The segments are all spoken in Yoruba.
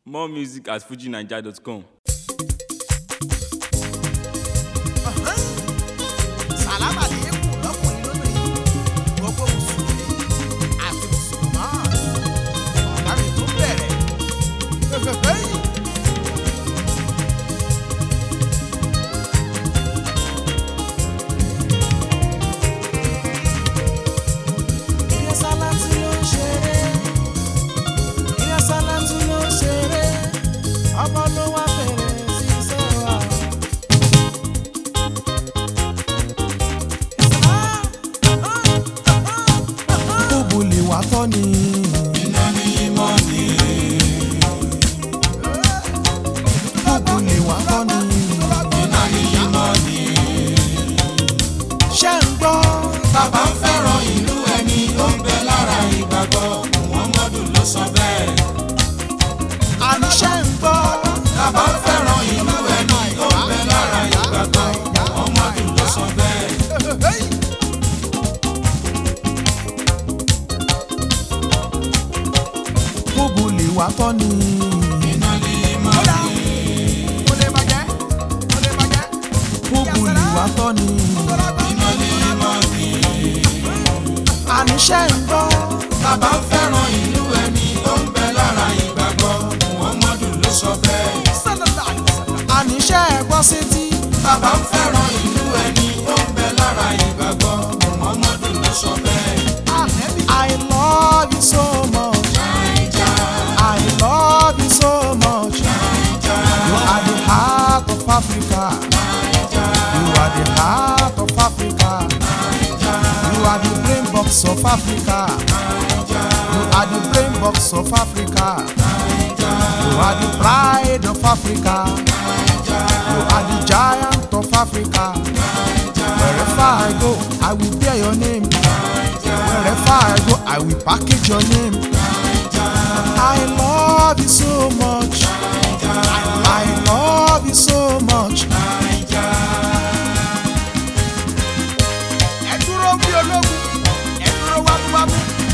More music at fujinaija.com. sàlámà lẹ́kùn lọ́kùnrin lóbìnrin gbogbo mùsùlùmí àti mùsùlùmá ọ̀gá mi tó bẹ̀rẹ̀ fẹ́fẹ́fẹ́. Ilé Sálátù ló ń ṣeré. Ilé Sálátù ló ń ṣeré. Ọmọ ló wá bẹ̀rẹ̀ sí sẹ́wà. Gbogbo lè wá tọ́ ni. Iná ní ìmọ̀ ni. Gbogbo lè wá tọ́ ni. Iná ní ìmọ̀ ni. Ṣé ń gbọ́? Bàbá ń fẹ́ràn ìlú ẹni tó ń bẹ lára ìgbàgbọ́. Muhammadu ló sọ bẹ́ẹ̀. Àní ṣé ń gbọ́? Bàbá ń fẹ́ràn ìlú ẹni tó ń bẹ lára ìgbàgbọ́. Muhammadu ló sọ bẹ́ẹ̀. Gbogbo lè wá tọ́ ni. Iná ní ìmọ̀ ni. Gbogbo lè wá tọ́ ni. Iná ní ìmọ̀ ni. Àní ṣé ń gbọ́? Bàbá ń fẹ́ràn ìlú ẹni tó ń bẹ lára ìgbàgbọ́. Muhammadu ló sọ bẹ́ẹ̀. Àní ṣé ẹ gbọ́ sétí? Bàbá ń fẹ́ràn ìlú ẹni tó ń bẹ lára ìgbàgbọ́. Muhammadu ló sọ bẹ́ẹ̀. I love you so much. I love you so much. You are the heart of Africa. You are the heart of Africa. You are the brain box of Africa. You are the brain box of Africa. You are the pride of Africa. You are the giant of Africa. Wherever I go, I will bear your name. Wherever I go, I will package your name. I love you so much. I love you so much. Ẹ dúró bí ológun, ẹ dúró wámúwámú.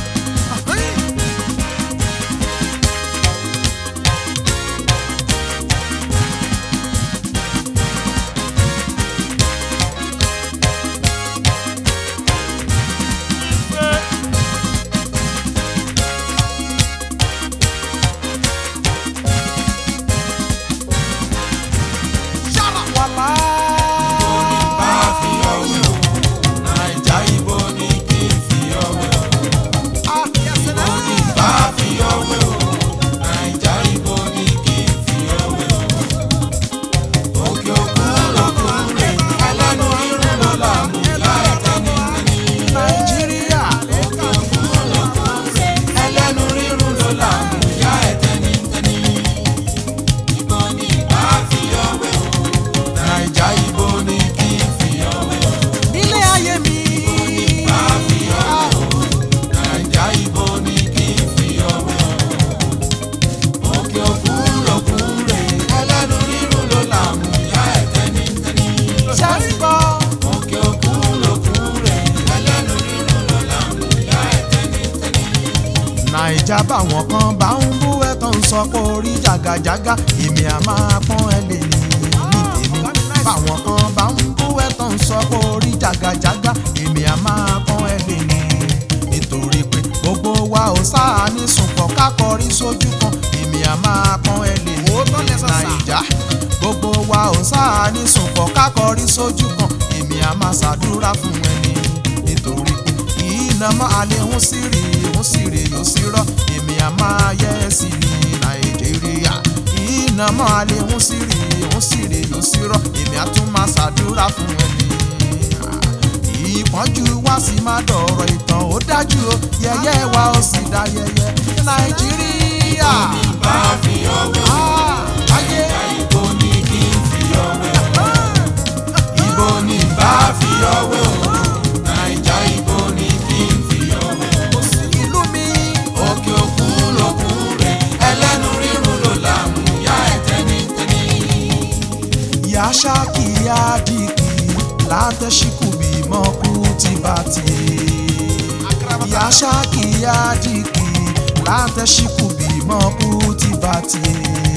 Wàlá. bá fi ọwé o naija ibo ni kí n fi ọwé o ibo ni bá fi ọwé o naija ibo ni kí n fi ọwé o òkè òkun lòkun rè ẹlẹ́nu rírun ló là mú ìyá ẹ̀tẹ́ ní tẹ́ni Nàìjíríà. òkè òkun lòkun rè ẹlẹ́nu rírun ló là mú ìyá ẹ̀tẹ́ ní tẹ́ni ibo ni bá fi ọwé o naija ibo ni kí n fi ọwé o. Nílé ayé mi. Naija ibo ni kí n fi ọwẹ́ o. Òkè òkun lòkun rè ẹlẹ́nu rírun ló là mú ìyá ẹ̀ tẹ́nítẹ́ní. Ṣé ń gbọ́? Òkè òkun lòkun rè ẹlẹ́nu rírun ló là mú ìyá ẹ̀ tẹ́nítẹ́ní. Nàìjà báwọn kan bá ń bú ẹ tó ń sọ pé orí jàgàjàgà èmi à máa pọ́n ẹ lè ní ní tèmi. Báwọn kan bá ń bú ẹ tó ń sọ pé orí jàgàjàgà èmi à máa pọ́n ẹ lè ní. Nítorí pé gbogbo wa ò sáà ní sùnpọ̀ kákọrí sójú kan èmi à máa pọ́n ẹ lè ní. Nàìjà gbogbo wa ò sáà ní sùnpọ̀ kákọrí sójú kan èmi à máa ṣàdúrà fún ẹni nítorí pé iná máa lè ń sírì ń sírì yóò sí rọ èmi à máa yẹ ẹ sí ní nàìjíríà iná máa lè ń sírì ń sírì yóò sí rọ èmi à tún máa ṣàdúrà fún ẹni ìpọ́njú wá sí máa dọ̀rọ̀ ìtàn ó dájú o yẹyẹ wa ó sì dá yẹyẹ nàìjíríà Bá fi ọwẹ́ o. Ah, ayé Ibo ni kí n fi ọwẹ́ o. Ibo ni bá fi ọwẹ́ o. Naija ibo ni kí n fi ọwẹ́ o. kò sí ìlú mi. òkè òkun lòkun rè ẹlẹ́nu rírun ló là mú ìyá ẹ̀ tẹ́nítẹ́ní. ya shaki ya diki lateshiku bimo kutibati ya shaki ya diki lateshiku bimo kutibati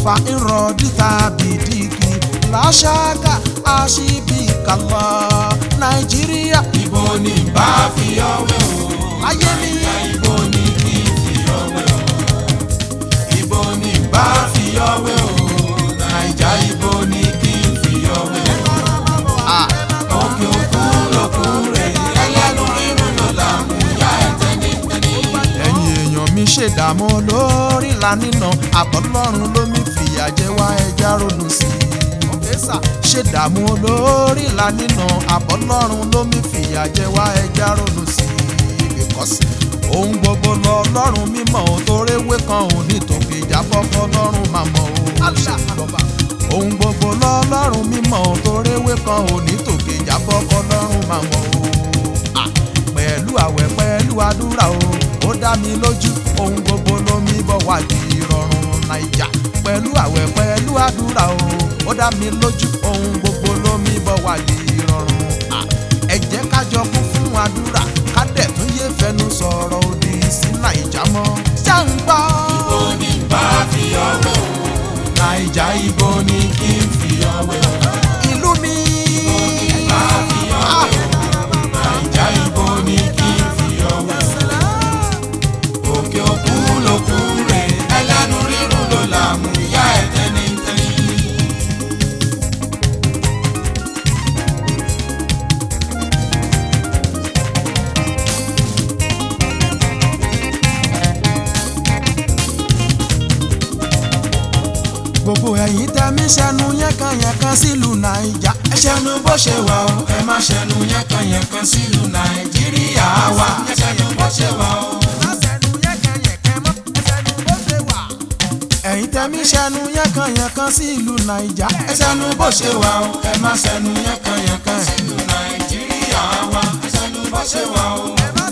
fa irọ́ díta bìdíkì làṣàkà àṣìbìkàlà nàìjíríà ibo ni bá fi ọwẹ́ o. láyé mi. ibo ni kí n fi ọwẹ́ o. ibo ni bá fi ọwẹ́ o. naija ibo ni kí n fi ọwẹ́ o. Ah, òkè òkun lòkun rẹ̀ ẹlẹ́nu rírun ló là ń ya ẹ̀tẹ́ ní tẹ́ni. ẹ̀yin èèyàn mi ṣèdààmú lórí ìlànà àbọ̀lọ́run ló mi fìyà jẹ wá ẹja ronú sí i. ṣèdààmú lórí ìlànà àbọ̀lọ́run ló mi fìyà jẹ wá ẹja ronú sí i. because ohun gbogbo lọ lọ́run mímọ́ ò toréwé kan ò ní tòkè jábọ́ fọlọ́run máa mọ̀ ó ṣàlùbọ̀. ohun gbogbo lọ lọ́run mímọ́ ò toréwé kan ò ní tòkè jábọ́ fọlọ́run máa mọ̀ ó Ah, pẹ̀lú àwẹ̀ pẹ̀lú àdúrà o ó dá mi lójú ohun gbogbo ló mi bọ̀ wá di ìrọ̀rùn naija pẹ̀lú àwẹ̀ pẹ̀lú àdúrà o ó dá mi lójú ohun gbogbo ló mi bọ̀ wá di ìrọ̀rùn Ah, ẹ jẹ́ ká jọ kún fún àdúrà ká dẹ̀ tún yé fẹnu sọ̀rọ̀ òdì sí naija mọ́ ṣá ń gbọ́. ibo ni bá fi ọwẹ́ o. naija ibo ni kí n fi ọwẹ́ o. ìlú mi. bá fi ọwẹ́ o. naija ibo ni kí n fi ọwẹ́ o. òkè òkun lòkun rẹ̀ ẹlẹ́nu rírun ló là ń ya ẹ̀tẹ́ ní tẹ́ni. gbogbo ẹ̀yin tẹ́mí sẹ́nu yẹ́nkanyẹ̀nkan sílùú naija. ẹ ṣẹnu bó ṣe wà o ẹ má ṣẹnu yánkanyànkan sílùú nàìjíríà wa ẹ ṣẹnu bó ṣe wà o. ẹ̀yin tẹ́mí sẹ́nu yẹ́nkanyẹ̀nkan sílùú naija. ẹ ṣẹnu bó ṣe wà o ẹ má ṣẹnu yánkanyànkan sílùú nàìjíríà wa ẹ ṣẹnu bó ṣe wà o.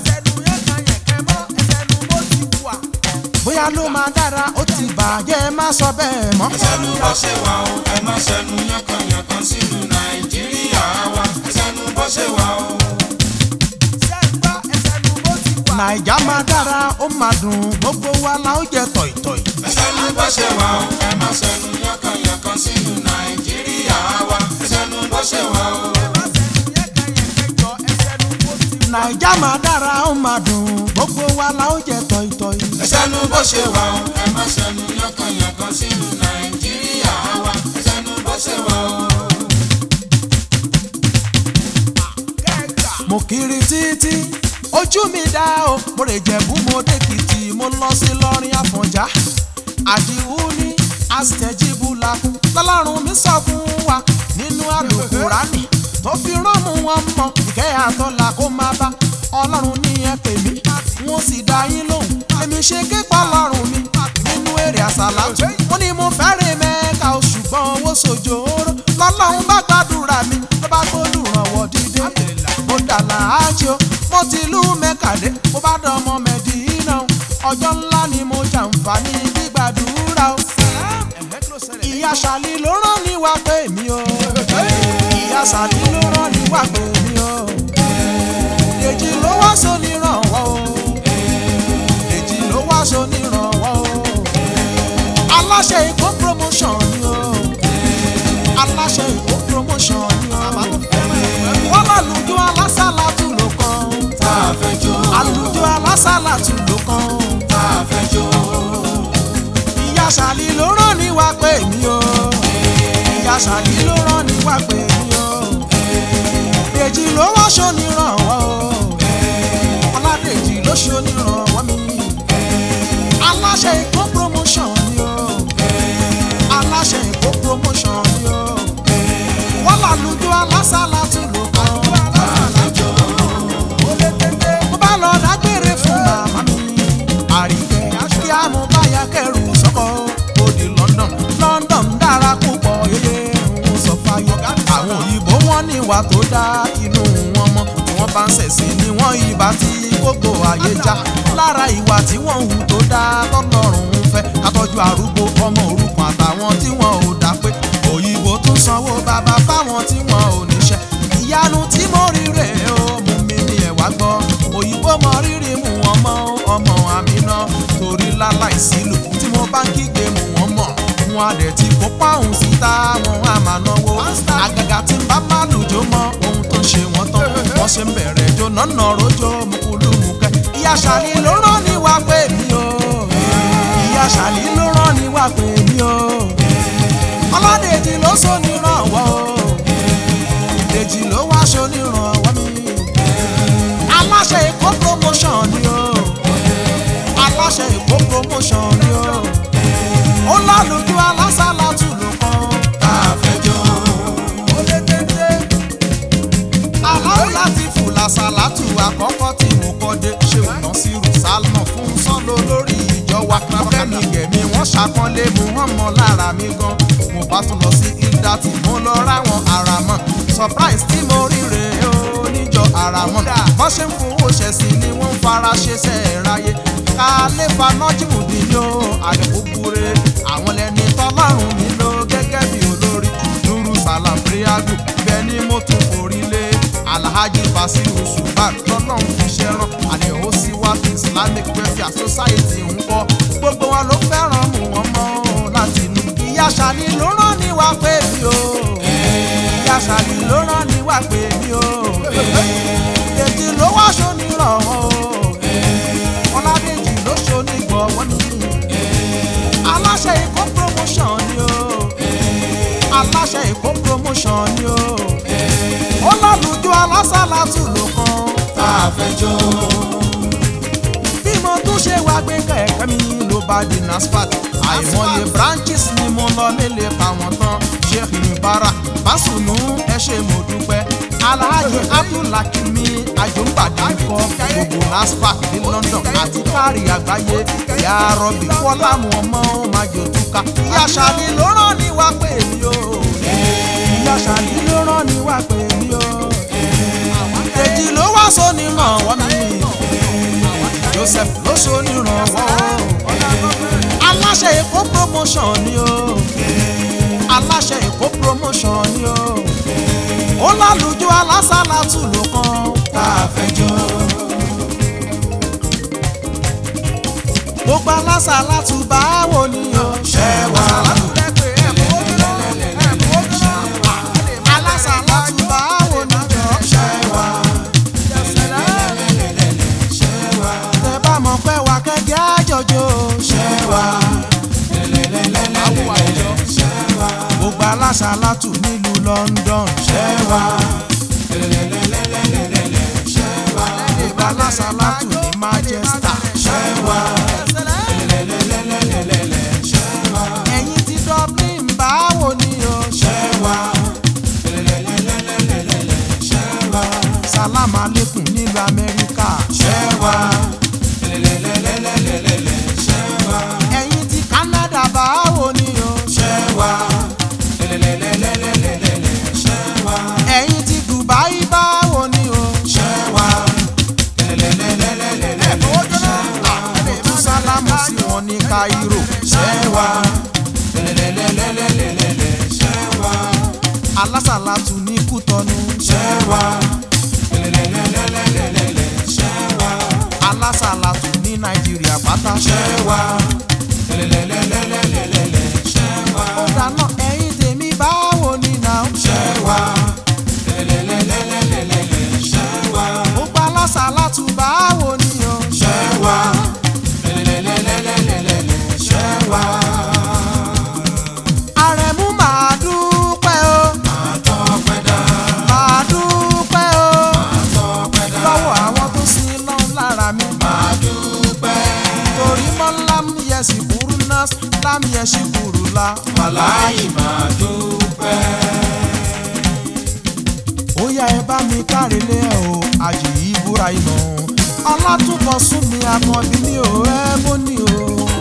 bóyá ló máa dára ó ti bàjẹ́ ẹ má sọ bẹ́ẹ̀ mọ́. ẹ ṣẹnu bó ṣe wà o ẹ má ṣẹnu yánkanyànkan sílùú nàìjíríà wa ẹ ṣẹnu bó ṣe wà o. naija máa dára ó máa dùn gbogbo wa la ó jẹ tọ̀ìtọ̀ì. ẹ ṣẹnu bó ṣe wà o ẹ má ṣẹnu yánkanyànkan sílùú nàìjíríà wa ẹ ṣẹnu bó ṣe wà o. naija máa dára ó máa dùn gbogbo wa la ó jẹ tọ̀ìtọ̀ì. ẹ ṣẹnu bó ṣe wà o ẹ má ṣẹnu yánkanyànkan sílùú nàìjíríà wa ẹ ṣẹnu bó ṣe wà o. mo kiri títí ojú mi dá o mo rè jẹ̀bú mo dèkìtì mo lọ sí lọ́rin àfọ̀njá àdìwú ní àṣẹjíbùlà lọ́lọ́run mi sọ fún wa nínú àlùkùránì tó fi rọ́ọ̀mù wọn mọ ìkẹ́ àtọ́là kó má bá ọlọ́run ní ẹ pè mí wọn sì dá yín lóhùn èmi ṣe képa ọlọ́run mi nínú èrè àsàlátù mo ní mo fẹ́rẹ̀ mẹ́ka o ṣùgbọ́n owó sojoro lọ́lọ́run bá gbàdúrà mi ló bá gbólùrànwọ́ dídé mo dàlà ájò mo ti lú mẹ́kàdé mo bá dánmọ́ mẹ́dínà o ọjọ́ ńlá ni mo jàǹfààní gbígbàdúrà o ìyá sàlí ló rán ní wá pé mi o ìyá sàlí ló rán ní wá pé mi o èjì ló wá so nírànwọ́ o èjì ló wá so nírànwọ́ o aláṣẹ ìkó promotion ni o aláṣẹ ìkó promotion ni o wọ́n lálùjọ alásàlá tù ló kàn tá a fẹ́ jó àlùjọ alásàlá tù ló kàn tá a fẹ́ jó ìyá sàlí ló rán ní wá pé mi o ìyá sàlí ló rán ní wá pé mi o dèjì ló wá ṣonírànwọ́ o ọládèjì ló ṣonírànwọ́ mi aláṣẹ ìkó promotion ni o aláṣẹ ìkó promotion ni o wọ́n làlùjọ alásàlá tún lò kàn mo bá lọ dágbére fún màmá mi àríkẹ́ kí á mú báyà kẹrù sọ́kọ̀ ó di London London dára púpọ̀ yeye ń sọ fáyọ àwọn òyìnbó wọn ní ìwà tó dá inú wọn mọ́ tí wọ́n bá ń ṣẹ̀sìn ni wọ́n ìbá tí gbogbo ayé já lára ìwà tí wọ́n hù tó dá tọ́lọ́run ń fẹ́ àtọ́jú arúgbó ọmọ òrukàn àtàwọn tí wọ́n ò dá pé òyìnbó tún sanwó bàbá fáwọn tí wọ́n ò níṣẹ́ ìyanu tí mo rí rè é ó mú mi ní ẹ̀wà gbọ́ òyìnbó mọ rírì mú wọn mọ́ ọmọ àmì náà torí láláì sílù tí mo bá ń kígbe mú wọn mọ̀ wọn adẹ̀ tí kó páhùn síta wọn á máa náwó àgàgà tí ń bá má lùjọ mọ ohun tó ń ṣe wọ́n tán wọ́n ṣe ń bẹ̀rẹ̀ jó nọ́nà rojọ́ mukulumukẹ́ ìyá ṣàlì ló rán ni wá pé mi o ìyá ṣàlì ló rán ni wá pé mi o ọlọ́dẹ̀jì ló so nírànwọ́ o ìdèjì ló wá so nírànwọ́ mi aláṣẹ èkó promotion ni o aláṣẹ èkó promotion ni o ó lálùjọ alásàlátù ló kàn tá a fẹ́ jó. ó lé téńté aláwọ̀ láti fò làṣàlátù àkọ́kọ́ tí mo kọ́ dé ṣé ò ná sí rùsálmọ̀ fún sọ́lọ́ lórí ìjọ wa kẹ́mi gẹ̀mí wọ́n ṣàkọ́lé mu wọ́n mọ lára mi gan mo bá tún lọ sí ilda tí mo lọ ráwọn ara mọ̀ surprise tí mo rí rèé o níjọ ara wọn bọ́n ṣe ń fowó ṣẹ̀sì ni wọ́n ń fara ṣe sẹ́ẹ̀ráyé ká lè fa nọ́jìmù dín o àdìkúkúre àwọn lẹni tọ́lọ́run mi lò gẹ́gẹ́ bí olórí nuru salam priagu bẹ́ẹ̀ ni mo tún forí lé alhaji basiru subar lọ́lọ́run fi ṣe rán àdéhùn sí wa islamic welfare society ń kọ́ gbogbo wa ló fẹ́ràn mú wọn mọ́ láti inú ìyá ṣàlì ló rán ni wá pé mi o ìyá ṣàlì ló rán ni wá pé mi o èjì ló wá aṣọ nírànwọ́ o ọládèjì ló ṣo nígbọ̀wọ́ ni aláṣẹ èkó promotion ni o aláṣẹ èkó promotion ni o ó lálùjọ alásàlátù ló kàn tá a fẹ́ jó. bí mo tún ṣe wá gbé kẹ̀kẹ́ mi ló bá di nasfat àìmọye branches ni mo lọ lélẹ̀ pa wọ́n tán sheikh nibara basunu ẹ ṣe mo dúpẹ́ alhaji abdulhakimi àjọǹgbàdì kọ gbogbo nasfat ní london àti kárí àgbáyé ìyá rọbì fọlámù ọmọ májò túká ìyá ṣàlì ló rán ni wá pè mí o ìyá ṣàlì ló rán ni wá pè mí o èjì ló wá sóni ràn wọ́n mi joseph ló ṣonírànwọ́ aláṣẹ èkó promotion ni o aláṣẹ èkó promotion ni o ó lálùjọ alásàlátù ló kàn tá a fẹ́ jó. gbogbo alásàlátù báwo ni o ṣẹ́ wá. alásàlátù báwo ni o ṣẹ́ wá. tẹ bá mọ̀ pé wà kẹ́kẹ́ àjọjọ ṣẹ́ wá. gbogbo alásàlátù nílùú london ṣẹ́ wá. gbogbo alásàlátù ní manchester ṣẹ́ wá. ẹ̀yin ti dublin báwo ni o ṣẹ́ wá. salam aleikum nílùú amẹ́ríkà ṣẹ́ wá. ẹ̀yin ti canada báwo ni o ṣẹ́ wá. ẹ̀yin ti dubai báwo ni o ṣẹ́ wá. tún sálámù sí wọn ní cairo ṣẹ́ wá. ṣẹ́ wá. alásàlátù ní kútọnu ṣẹ́ wá. ṣẹ́ wá. alásàlátù ní nàìjíríà pátá ṣẹ́ wá. ṣẹ́ wá. ó dáná ẹ̀yin tèmi báwo ni nà ó ṣẹ́ wá. ṣẹ́ wá. gbogbo alásàlátù báwo ni o ṣẹ́ wá. ṣẹ́ wá. àrẹ̀mú màá dúpẹ́ o àtọ́pẹ́ dá. màá dúpẹ́ o àtọ́pẹ́ dá. lọ́wọ́ àwọn tó sin lọ́n lára mi máa dúpẹ́. torí mọ́ lámúyẹsì burú náà lámúyẹsì burú la. wàláyé máa dúpẹ́. ó yá ẹ bá mi kárelé ẹ o àjì ìbúra iná ọlátúnkọ sún mi àkànbí ní o ẹ bó ní o.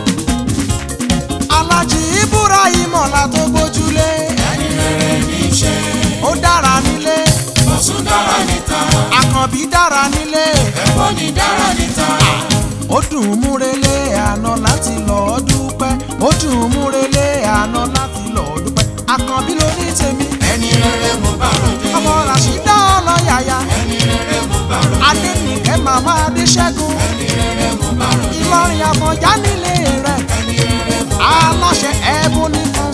alájì ìbúra ìmọ̀lá tó gbójúlé ẹni rere ní í ṣe. ó dára nílé ó tún dára níta. àkànbí dára nílé ẹ̀fọ́ ni dára níta. ó dùn ún múrelé àná láti lọ́ọ́ dúpẹ́ ó dùn ún múrelé àná láti lọ́ọ́ dúpẹ́ àkànbí ló ní tèmi ẹni rere mo bá ròde. ọmọ ràṣídá ọlọ́yàyà ẹni rere mo bá ròde. adẹnìkẹ́ màmá adéṣẹ́gun ẹni rere mo bá ròde. ìlọrin àfọ̀njá nílé rẹ̀ ẹni rere mo bá ròde. aláṣẹ ẹ̀bùn ní fún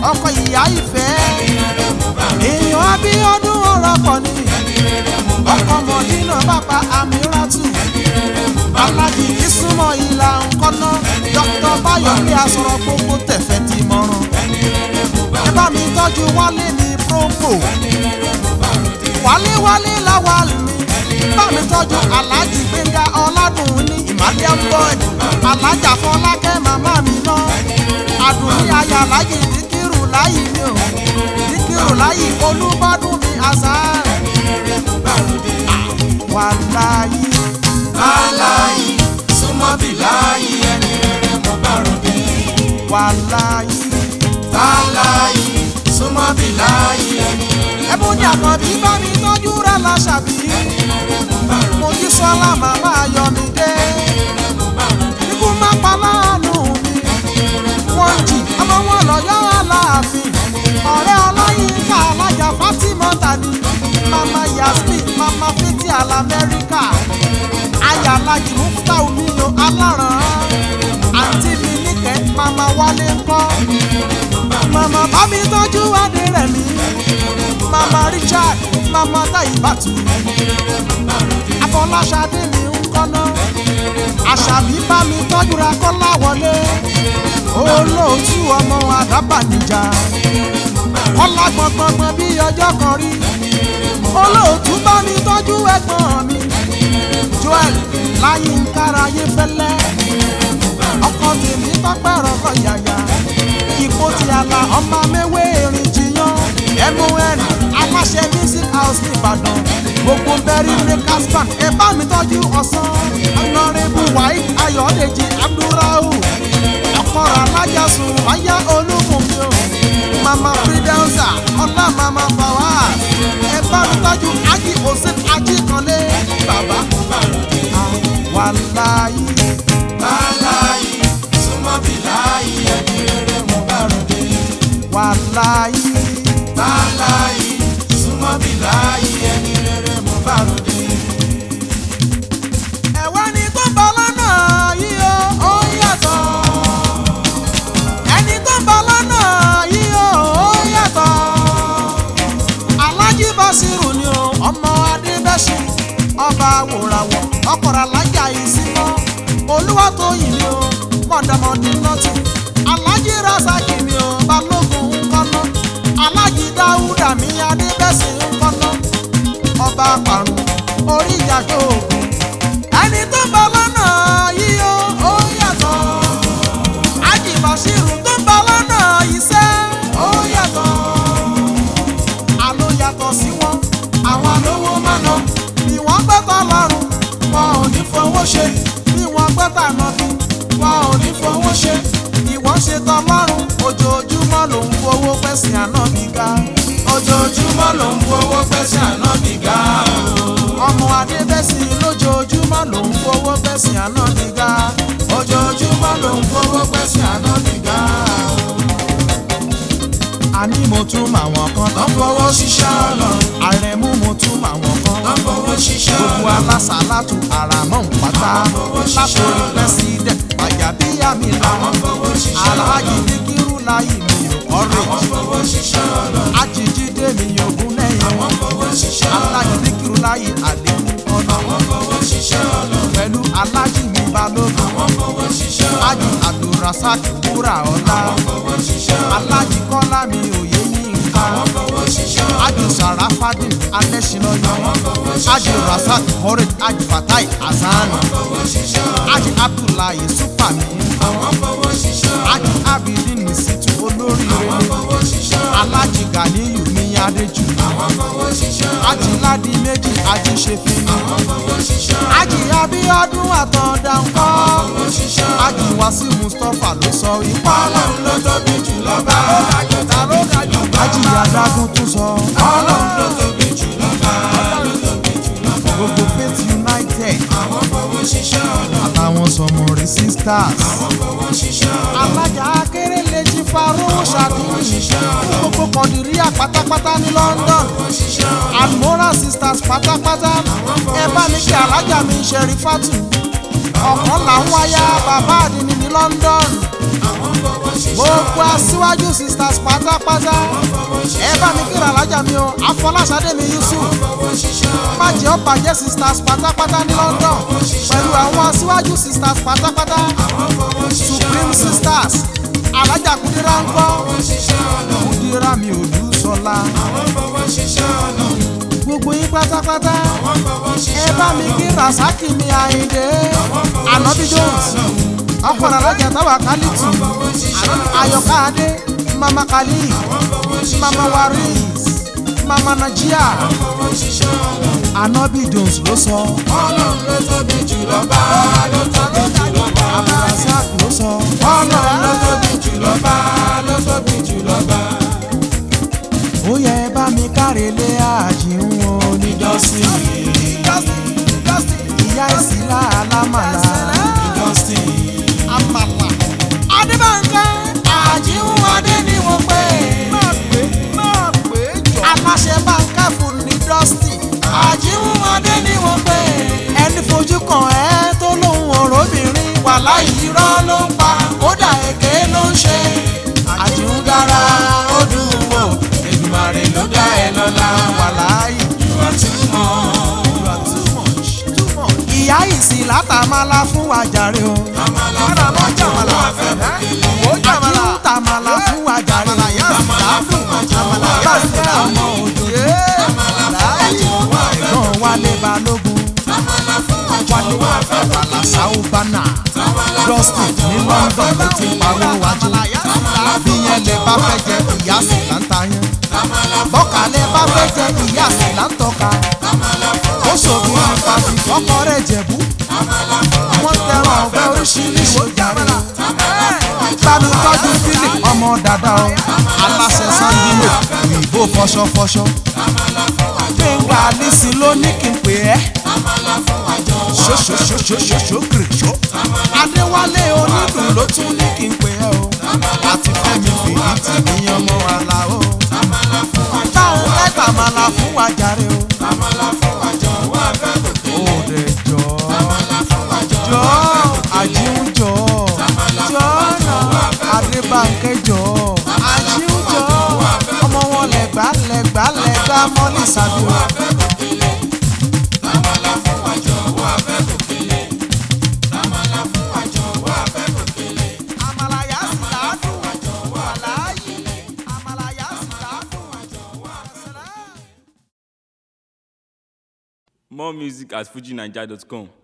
ọkọ ìyá ìfẹ́ èèyàn abíọ́dún ọ̀rọ̀ pọ̀ ní ọkọ mọ̀dínà bàbá àmíràtù alájì ìsúnmọ́ ìlà ńkọ́ná dr bayọ̀lé asọ̀rọ̀ gbogbo tẹ̀fẹ̀ ti mọ̀ràn ẹ bá mi tọ́jú wálé ní propo wálé wálé láwàlú mi bá mi tọ́jú alájì gbẹ̀ngà ọ̀làdùn ní ìmàlẹ́ boy alájà fọlákẹ́ màmá mi náà àdùnní ayà láyé díkìrù láyé mi ò díkìrù láyé olúbọ́dún mi àṣà wàláyé láláyé súnmọ́ bí láyé ẹni rere mo bá ròde. wàláyé láláyé súnmọ́ bí láyé ẹni rere ẹbùn ní àkànbí bá mi tọ́jú rẹ̀ láṣàbí mo jí sọ́lá màmá ayọ̀mídé ikú má pa láàánú mi wọ́n jì ọmọ wọn lọ́yọ́ aláàfin ọ̀rẹ́ ọlọ́yinka alájà fatima tani mama yasmin mama fiti alamẹ́ríkà aya alájì mufta omiyo aláràn àǹtí mi níkẹ́ mama wálé ńkọ́ mama bá mi tọ́jú adé rẹ̀ mi mama richard mama taibatu afọláṣadé mi ń kọ́nà àṣàbí bá mi tọ́jú ra kọ́lá wọlé olóòtú ọmọ àdábànìjà kọ́lá gbọ̀ngbọ̀ngbọ̀n bí ọjọ́ kan rí olóòtú bá mi tọ́jú ẹ̀gbọ́n mi joel láyé ń kárayé fẹ́lẹ́ ọkọ tèmi tọ́pẹ́ rọ̀kọ̀ yàyà ipò tí a la ọmọ mẹ́wé erin jiyàn mun aláṣẹ music house nìbàdàn gbogbo bẹ́rí breakers band ẹ bá mi tọ́jú ọ̀sán ọ̀nàrẹ́bù wáyé ayọ̀dèjì abdulrahu ọkọ̀rọ̀ alájàsùn wáyà olúmọ̀mí o mama fidelza ọlá mama fawaz ẹ bá mi tọ́jú ají òsín ají kanlé bàbá wàláyé láláyé súnmọ́ bí láyé ẹni rere mo bá ròde. wàláyé láláyé súnmọ́ bí láyé ẹni rere mo bá ròde. ẹ̀wá ni tó ń bọ̀ lọ́nà yìí ó ó yàtọ̀ ẹni tó ń bọ̀ lọ́nà yìí ó ó yàtọ̀ alájí basiru ni o ọmọ adébẹ́sì ọba wòràwọ̀ ọkọ̀rọ̀ alájà ìsímọ́ olúwatóyìn ni o mọ̀dàmọ́dì nọ́tì alájí rasaki ni o balógun ńkọ́nà alájí dáúdà mi adébẹ́sì ńkọ́nà ọba parun orí ìjàgbé òògùn ẹni tó ń bọ̀ lọ́nà yìí ó ó yàtọ̀ ájì bàṣírù tó ń bọ̀ lọ́nà yìí sẹ́ ó yàtọ̀ àló yàtọ̀ sí wọn àwọn alówó máa ná bí wọ́n gbẹ́tọ̀ lọ́rùn wọn ò ní fowó ṣe bí wọ́n gbẹ́tọ̀ ànábì wọn ò ní fowó ṣe ìwọ́n ṣe tán lọ́rùn ojoojúmọ́ ló ń fowó pẹ̀sìn ànábì ga ojoojúmọ́ ló ń fowó pẹ́sẹ̀ ànábì ga o. ọmọ adébẹ́sì lójoojúmọ́ ló ń fowó pẹ̀sìn ànábì ga ojoojúmọ́ ló ń fowó pẹ́sẹ̀ ànábì ga o. àní mo tún màwọn kan tó tán ń fowó ṣiṣẹ́ ọlọ́run àrẹ̀mú mo tún màwọn kan tó ń fowó ṣiṣẹ́ gbogbo ọlọ́run. alásàlátù àràmọ́ pátá Àwọn fowó ṣiṣẹ́ látòrí ọlọ́run. pẹ́sidẹ̀t pàjábíyá mi àwọn làwọn fowó ṣiṣẹ́ aláàjì ọlọ́run. ní kírú láyé mi ò àwọn ọ̀rẹ́ fowó ṣiṣẹ́ ọlọ́run. ajíjídé mi ògún lẹ́yìn àwọn fowó ṣiṣẹ́ aláàjì ọlọ́run. ní kírú láyé àlékún ọ̀nà àwọn fowó ṣiṣẹ́ ọlọ́run. pẹ̀lú aláàjì mi balógun àwọn fowó ṣiṣẹ́ ọlọ́run. ájì abdulrasaq wúrà ọ̀la àwọn fowó ṣiṣẹ́ ọlọ́run. aláàjì kọ́lá mi òye yínká àwọn fowó ṣiṣẹ́ ọlọ́run. ájì sàràfàdìn alẹ́sìnlọ́yọ̀ àwọn fowó ṣiṣẹ́ ájì rasaq horid ájì fatai hasan fowó ṣiṣẹ́ ọlọ́run. ájì abdullahi supami àwọn fowó ṣiṣẹ́ ọlọ́run. ájì abidin nisitu olóríire àwọn fowó ṣiṣẹ́ ọlọ́run. alájì ganiyu ní adéjú àwọn fowó ṣiṣẹ́ ọlọ́run. ájì ládì méjì ájì ṣẹfìní àwọn fowó ṣiṣẹ́ ọlọ́run. ájì abíọ́dún àtọ̀dá ńkọ́ fowó ṣiṣẹ́ ọlọ́run. ájì wàsí mustapha ló sọ ipá ọlọ́run ló tóbi jù lọ́ba. ta ló dájú ájì adágún tún sọ ọlọ́run ló tóbi jù lọ́ba. ló tóbi jù lọ́ba. gbogbo faith united àwọn fowó ṣiṣẹ́ ọlọ́run. àtàwọn sọmọrin sisters àwọn fowó ṣiṣẹ́ ọlọ́run. alájà akérèlé jí faró ṣàkíyèsí fún gbogbo kọ̀dìríà pátápátá ní london fowó ṣiṣẹ́ ọlọ́run. almora sisters pátápátá ẹ bá mi kí alájà mi ṣẹ̀rí fátù ọ̀kan làwọn aya bàbá àdínní ní London àwọn fọwọ́ ṣiṣẹ́ gbogbo aṣíwájú sisters pátápátá ẹ bá mi kíra alájà mi o Afọláṣadé mi Yusuf fọwọ́ ṣiṣẹ́ májẹ̀ ó bàjẹ́ sisters pátápátá ní London pẹ̀lú àwọn aṣíwájú sisters pátápátá àwọn fọwọ́ ṣiṣẹ́ Supreme sisters alájà Kúdírá ń kọ́ ṣiṣẹ́ ọ̀nà Kúdírá mi ò lù sọlá àwọn fọwọ́ ṣiṣẹ́ ọ̀nà gbogbo yín pátápátá àwọn fọwọ́ ẹ ṣiṣẹ́ bá mi kí Rasaki mi Àyìndé Ànábì Jones ọkọ̀ alájà táwa kálítù Ayọ̀ká Adé Mama Kali Mama Waris Mama Najia fọwọ́ ṣiṣẹ́ ọ̀nà Ànábì Jones ló sọ ọlọ́run ló tóbi jùlọ bá ló tóbi jùlọ bá Abdulrasaq ló sọ ọlọ́run ló tóbi jùlọ bá ló tóbi jùlọ bá ó yẹ ẹ bá mi kárelé àjíhùn onídọ́sí ìyá ìsìlá alámàlà Justin àmàlà adébánkẹ́ àjíhùn adé ni wọ́n pè é aláṣẹ bánkẹ́ fún ní dọ́sítì àjíhùn adé ni wọ́n pè é ẹni fojú kan ẹ tó lóhùn ọ̀rọ̀bìnrin wàhálà irọ́ ló ń pa kódà èké ló ń ṣe àjíhùn gara ó dùn wò Èdùmàrè ló dá ẹ lọ́lá wàláyé ìwà tí mọ̀ ìyá ìsìn látàmálà fún wàjàre o. àmàlà fọwọ́ jàmàlà fẹ́ bùkélé àjíhùn tàmàlà fún wàjàre o. àmàlà fún àjàmàlà bàtẹ́ ọmọ òjòjò. ẹ̀gbọ́n wálé balógun. àmàlà fún àjàmàlà fẹ́ bùkélé Sao Bana. Dustin ní London ló ti pawó wájú. bí yẹn lè bá fẹ́ jẹ ìyá sì là ń ta yẹn. bọ́kà lè bá fẹ́ jẹ ìyá sì là ń tọ́ka. ó ṣòfin ìfàsì kọ́kọ́ rẹ̀ jẹ̀bú. wọ́n tẹ̀wọ̀n ọ̀gbẹ́ oríṣiríṣi jàre. Bámi tọ́jú Philip ọmọ dada o. Aláṣẹ Sandino òyìnbó fọṣọfọṣọ. Gbẹ̀ngà Alísì ló ní kí n pè ẹ́. Ṣoṣoṣoṣoṣoṣo kìrìṣó. Adéwálé onídùn ló tún ní kí n pè ẹ́ o. Àti Fẹ́mi fìdí tì ní ọmọ àlà o. Táwọn mẹ́ta màlà fún wa jàre o. Ó dẹ̀ jọ. Jọ àjíhùn jọ. Jọ náà Adébánkẹ́ jọ. Àjíhùn jọ. Ọmọ wọn lẹ̀gbá lẹ̀gbá lẹ̀gbá mọ́lì sàbí o. Àmàlà yà sí làádùn. Wàláyé. Àmàlà yà sí làádùn. More music at fujinaija.com.